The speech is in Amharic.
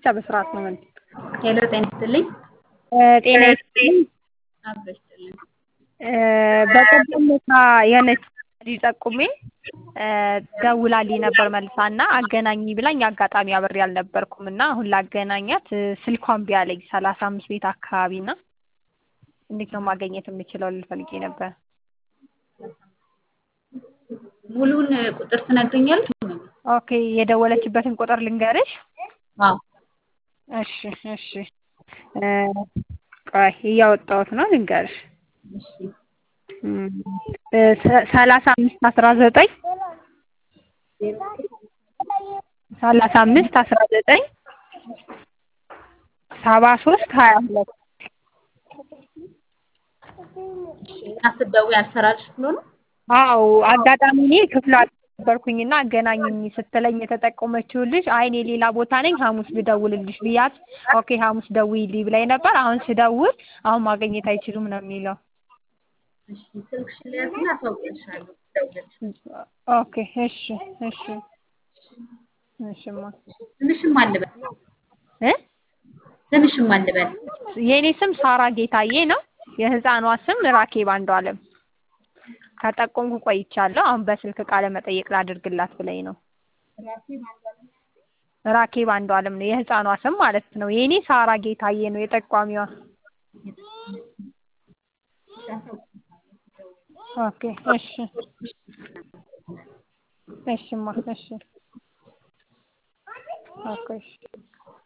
ብቻ በስርዓት ነው መልስ። ሄሎ ጤና ይስጥልኝ። ጤና ይስጥልኝ። አብሮ ይስጥልኝ። በቀደም ዕለት የሆነች ልጅ ጠቁሜ ደውላልኝ ነበር መልሳ እና አገናኝ ብላኝ አጋጣሚ አብሬ አልነበርኩም እና አሁን ላገናኛት ስልኳን እምቢ አለኝ ሰላሳ አምስት ቤት አካባቢ እና እንዴት ነው ማግኘት የምችለው ልል ፈልጌ ነበር። ሙሉውን ቁጥር ትነግሪኛለሽ? ኦኬ የደወለችበትን ቁጥር ልንገርሽ? አዎ እሺ እሺ ቆይ እያወጣሁት ነው ልንገርሽ። እሺ ሰላሳ አምስት አስራ ዘጠኝ ሰላሳ አምስት አስራ ዘጠኝ ሰባ ሶስት ሀያ ሁለት እና ስትደውይ አልሰራልሽ ብሎ ነው? አዎ አጋጣሚ እኔ ክፍለ ነበርኩኝና አገናኝኝ ስትለኝ የተጠቆመችው ልጅ አይ እኔ ሌላ ቦታ ነኝ ሐሙስ ልደውልልሽ ብያት ኦኬ ሐሙስ ደውዪልኝ ብላኝ ነበር። አሁን ስደውል አሁን ማግኘት አይችሉም ነው የሚለው። እሺ ስልክሽን ልያዝና አሳውቅልሻለሁ ስደውልልሽ። ኦኬ እሺ እሺ እሺማ ስምሽን ማን ልበል? እ ስምሽን ማን ልበል? የእኔ ስም ሳራ ጌታዬ ነው። የህፃኗ ስም ራኬብ አንዷለም። ከጠቆምኩ ቆይቻለሁ። አሁን በስልክ ቃለ መጠየቅ ላድርግላት ብላኝ ነው። ራኬብ አንዷለም ነው የህፃኗ ስም ማለት ነው። የእኔ ሳራ ጌታዬ ነው የጠቋሚዋ። ኦኬ እሺ እሺማ እሺ ኦኬ እሺ